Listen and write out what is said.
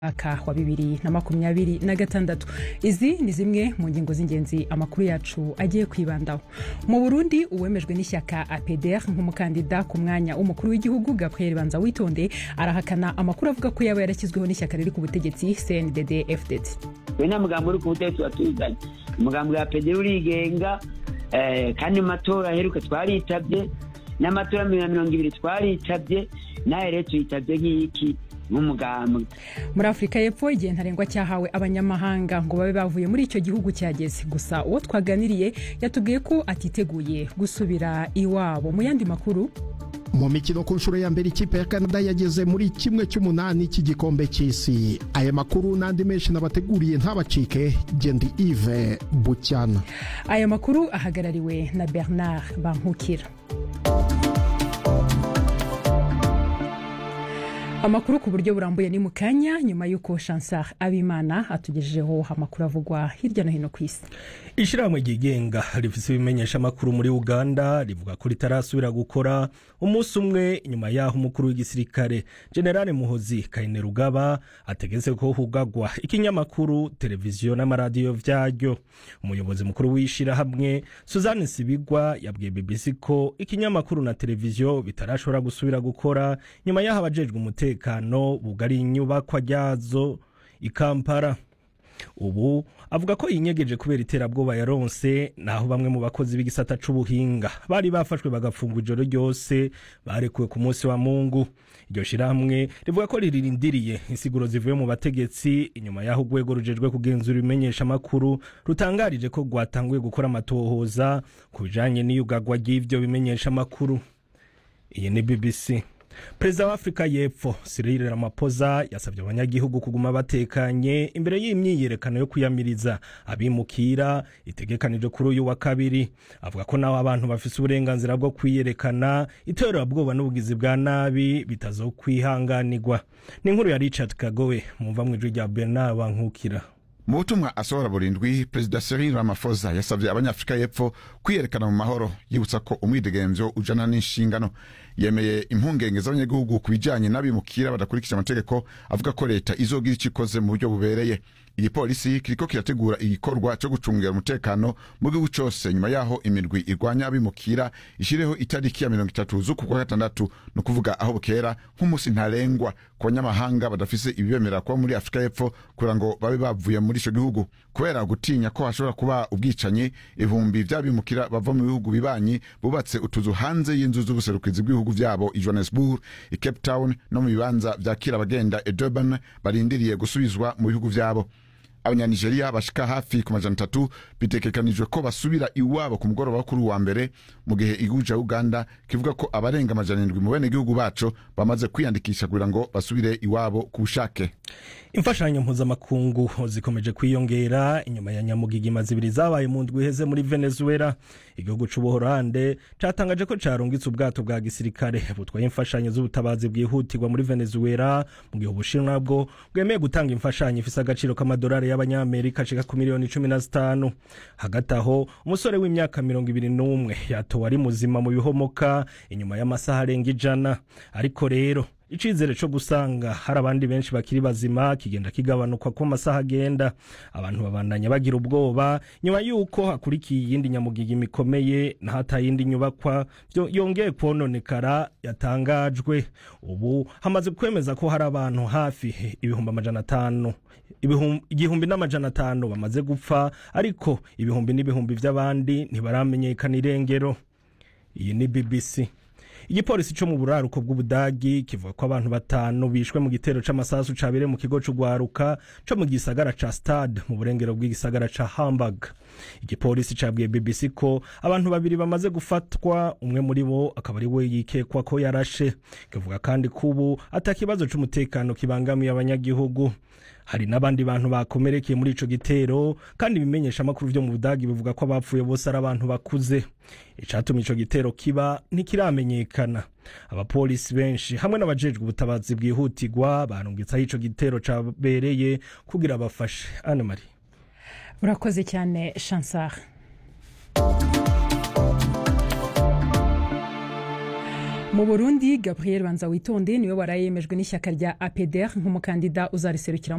mwaka wa bibiri na makumyabiri na gatandatu izi ni zimwe mu ngingo z'ingenzi amakuru yacu agiye kwibandaho mu burundi uwemejwe n'ishyaka apdr nk'umukandida ku mwanya w'umukuru w'igihugu gabriel banza witonde arahakana amakuru avuga ko yaba yarashyizweho n'ishyaka riri ku butegetsi cndd fdd we nta mugambi uri ku butegetsi watuzanye umugambi wa apdr urigenga eh, kandi mu matora aheruka twaritabye n'amatora mirongo ibiri twaritabye nawe rero tuyitabye nk'iki nk'umugambwe muri afurika y'epfo igihe ntarengwa cyahawe abanyamahanga ngo babe bavuye muri icyo gihugu cyageze gusa uwo twaganiriye yatubwiye ko atiteguye gusubira iwabo mu yandi makuru mu mikino ku nshuro ya mbere ikipe ya canada yageze muri kimwe cy'umunani cy'igikombe cy'isi aya makuru n'andi menshi nabateguriye ntabacike gendi ive bucyana aya makuru ahagarariwe na bernard bankukira amakuru ku buryo burambuye ni mu kanya nyuma y'uko chansar abimana atugejejeho amakuru avugwa hirya no hino ku isi ishyirahamwe ryigenga rifite ibimenyesha amakuru muri uganda rivuga ko ritarasubira gukora umunsi umwe nyuma y'aho umukuru w'igisirikare generale muhozi kayine rugaba ategetse ko hugagwa ikinyamakuru televiziyo n'amaradiyo vyaryo umuyobozi mukuru w'ishyirahamwe suzanne sibigwa yabwiye bbc ko ikinyamakuru na televiziyo bitarashobora gusubira gukora nyuma y'aho abajejwe umutekano bugari inyubakwa ryazo i kampala ubu avuga ko yinyegeje kubera iterabwoba yaronse naho bamwe mu bakozi b'igisata c'ubuhinga bari bafashwe bagafungwa ijoro ryose barekuwe ku munsi wa mungu iryo shirahamwe rivuga ko ririndiriye insiguro zivuye mu bategetsi inyuma y'aho urwego rujejwe kugenzura ibimenyesha amakuru rutangarije ko rwatanguye gukora amatohoza ku bijanye n'iyugagwa ry'ivyo bimenyesha amakuru iyi ni bbc perezida wa afurika y'epfo cyril ramaphosa yasabye abanyagihugu kuguma batekanye imbere y'imyiyerekano yo kwiyamiriza abimukira itegekanijwe kuri uyu wa kabiri avuga ko naho abantu bafise uburenganzira bwo kwiyerekana iterabwoba n'ubugizi bwa nabi bitazokwihanganirwa ni inkuru ya richard kagowe mumva mu ijwi rya bernard bankukira mu butumwa asohora burindwi perezida cyril ramaphosa yasabye abanyafurika y'epfo kwiyerekana mu mahoro yibutsa ko umwidegemvyo ujana n'inshingano yemeye impungenge z'abanyagihugu ku bijanye n'abimukira badakurikije amategeko avuga ko leta izogira ico ikoze mu buryo bubereye igipolisi kiriko kirategura igikorwa co gucungira umutekano mu gihugu cose nyuma yaho imirwi irwanya abimukira ishireho itariki ya mirongo itatu z'uku kwa gatandatu ni ukuvuga aho bukera nk'umunsi ntarengwa ku banyamahanga badafise ibibemerera kuba muri afurika y'epfo kugira ngo babe bavuye muri ico gihugu kubera gutinya ko hashobora kuba ubwicanyi ibihumbi vy'abimukira bava mu bihugu bibanyi bubatse utuzu hanze y'inzu z'ubuserukizi bw'ibihugu vyabo i johannesburg i cape town no mu bibanza vyakira abagenda i durban barindiriye gusubizwa mu bihugu vyabo abanyanigeriya bashika hafi ku majana atatu bitegekanijwe ko basubira iwabo ku mugoroba wo kuri uwa mbere mu gihe igihugu ca uganda kivuga ko abarenga amajana indwi mu bene gihugu baco bamaze kwiyandikisha kugira ngo basubire iwabo ku bushake imfashanyo mpuzamakungu zikomeje kwiyongera inyuma ya nyamugigima zibiri zabaye mu ndwi iheze muri venezuela igihugu c'ubuholande catangaje ko carungitse ubwato bwa gisirikare butwaye imfashanyo z'ubutabazi bwihutirwa muri venezuela mu gihe ubushinwa bwo bwemeye gutanga imfashanyo ifise agaciro k'amadolari y'abanyamerika ashika ku miliyoni cumi na zitanu hagati aho umusore w'imyaka mirongo ibiri n'umwe yatowe ari muzima mu bihomoka inyuma y'amasaha arenga ijana ariko rero icizere co gusanga hari abandi benshi bakiri bazima kigenda kigabanuka ko amasaha agenda abantu babandanya bagira ubwoba nyuma y'uko hakurikiye iyindi nyamugigima ikomeye nahatayindi nyubakwa yongeye kwononekara yatangajwe ubu hamaze kwemeza ko hari abantu hafi ibihumbi amajana atanu igihumbi n'amajana atanu bamaze gupfa ariko ibihumbi n'ibihumbi vy'abandi ntibaramenyekana irengero iyi ni bbc igipolisi co mu buraruko bw'ubudagi kivuga ko abantu batanu bishwe mu gitero c'amasasu cabereye mu kigo c'ugwaruka co mu gisagara ca stade mu burengero bw'igisagara ca hamburg igipolisi cabwiye bbc ko abantu babiri bamaze gufatwa umwe muri bo akaba ari we yikekwa ko yarashe kivuga kandi ko ubu ata kibazo c'umutekano kibangamiye abanyagihugu hari n'abandi bantu bakomerekeye muri ico gitero kandi ibimenyesha amakuru vyo mu budagi bivuga ko abapfuye bose ari abantu bakuze icatumye ico gitero kiba ntikiramenyekana abapolisi benshi hamwe n'abajejwe ubutabazi bwihutirwa barungitse aho ico gitero cabereye kugira bafashe ane mari urakoze cyane chansar mu burundi gabriel banza witonde niwe waraye yemejwe n'ishyaka rya apdr nk'umukandida uzariserukira